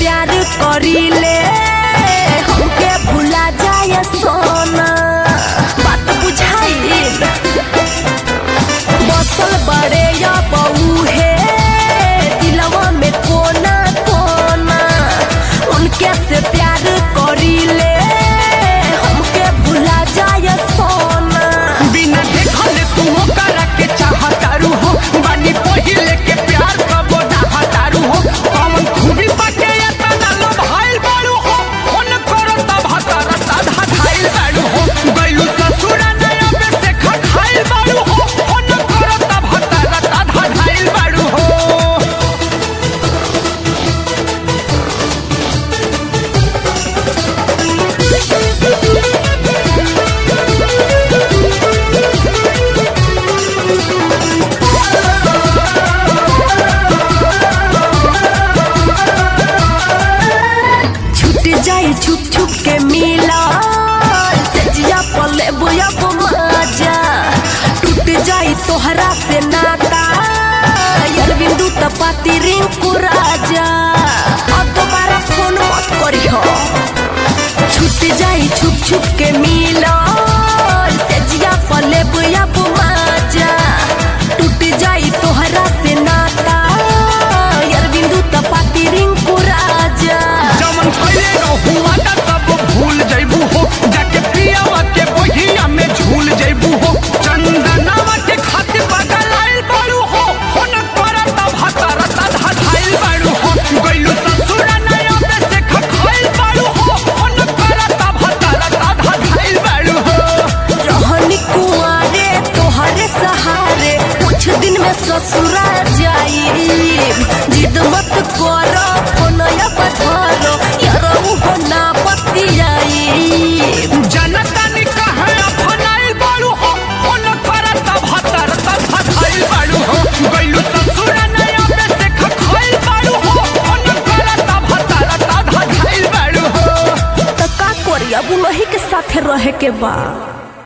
प्यार करीले हमके भुला जाए सोना बात बुझाइल बसल बड़े या बहू है दिलवा में कोना कोना उनके से प्यार करीले हमके भुला जाए सोना बिना देखल तू ओकरा के चाहतारू हो बानी पहिले के प्यार कबो चाहतारू हो कौन खूबी बाटे या तना लो भाईल बाड़ू हो फोन करो तब हतारा साधा धाईल बाड़ू हो गइलू ससुरा नया पे से खा खाईल बाड़ू हो फोन करो तब हतारा साधा धाईल बाड़ू हो छूट जाई छुप छुप के मिला सजिया पले बुया मजा टूट जाई तोहरा से नाता यार बिंदु तपाती रिंकू राजा अब दोबारा फोन मत करी हो छूट जाई छुप छुप के मिला सजिया पले बुया मजा टूट जाई तोहरा से नाता यार बिंदु तपाती रिंकू राजा जमन पहिले रहुआ त सब भूल जइबू हो जाके पियावा के बहिया में झूल जइबू हो चंदनावा के खातिर बगल आइल बाड़ू हो फोन करा तब हतारा साधा धाइल बाड़ू हो गइलू ससुरा नया पे से खखाइल बाड़ू हो फोन करा तब हतारा साधा धाइल बाड़ू हो रहनी कुआरे तोहरे सहारे कुछ दिन में ससुरा जाई जिद मत करो फोनया पथरो यारो हो ना पतियाई जनता ने कहे अपनाइल बाड़ू हो फोन करा तब हतारा साधा धाइल बाड़ू हो गइलू ससुरा नया पे से खखाइल बाड़ू हो फोन करा तब हतारा साधा धाइल बाड़ू हो त का करी अब उन्हीं के साथे रहे के बा